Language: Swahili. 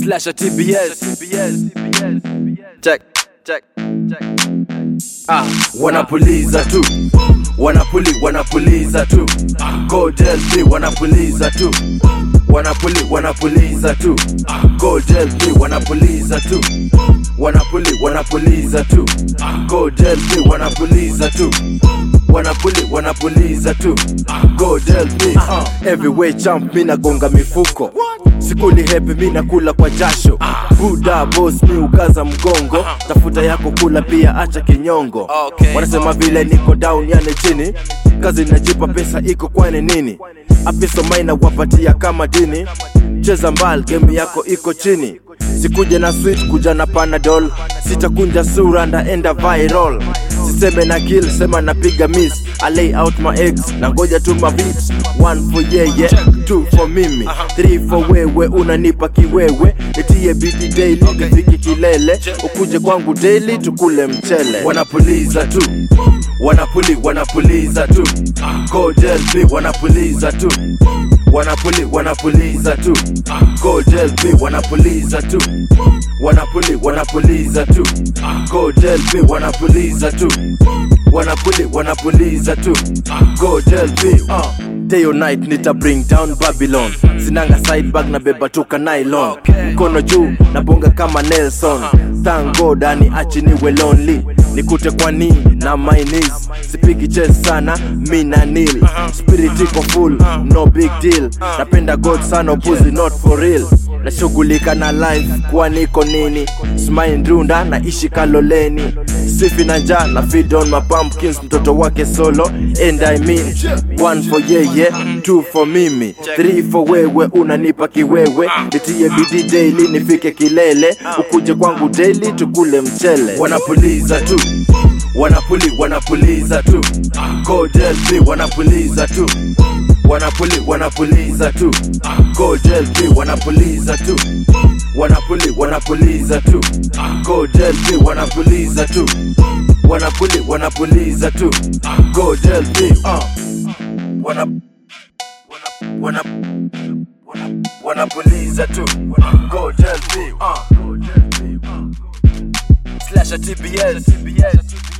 Slash at TBS. Check, check, check. Ah, wanapuliza tu wanapuli wanapuliza tu Godel B wanapuliza tu wanapuli wanapuliza tu Godel B wanapuliza tu wanapuli wanapuliza tu Godel B wanapuliza tu wanapuli wanapuliza tu Godel B uh. Everywhere champ mina gonga mifuko sikuli hepi mina kula kwa jasho buda boss mi ukaza mgongo tafuta yako kula pia acha kinyongo Okay. wanasema vile niko down yani chini kazi najipa pesa iko kwani nini apiso maina wapatia kama dini cheza mbal game yako iko chini sikuja na sweet kuja na panadol sitakunja sura ndaenda viral siseme na kill sema napiga miss I lay out my eggs na ngoja tu mabeats one for yeye two for mimi three for wewe unanipa kiwewe nitie bidi daily nifike kilele ukuje kwangu daily tukule mchele wanapuliza tu wanapuli wanapuliza tu Godel B wanapuliza tu wanapuli wanapuliza tu Godel B wanapuliza tu wanapuli wanapuliza tu Godel B wanapuliza tu wanapuli wanapuliza tu Godel B uh. Day or night nita bring down Babylon sinanga side bag na beba tuka nylon mkono juu na bonga kama Nelson thank God ani achiniwe lonely nikute kwa ni na my knees sipigi chest sana mi na nil spirit iko full no big deal napenda God sana upuzi not for real nashughulika na life kuwa niko nini smile ndunda na ishi kaloleni sifi na njaa na feed on my pumpkins mtoto wake solo and I mean one for yeye two for mimi three for wewe unanipa kiwewe nitie bidii daily nifike kilele ukuje kwangu daily tukule mchele wanapuliza tu wanapuli wanapuliza tu Godel B wanapuliza tu wanapuli wanapuliza tu Godel B wanapuliza tu wanapuli wanapuliza tu Godel B wanapuliza tu wanapuli wanapuliza tu Godel B uh. wana wana wana wanapuliza tu Godel B uh. Slash at TBS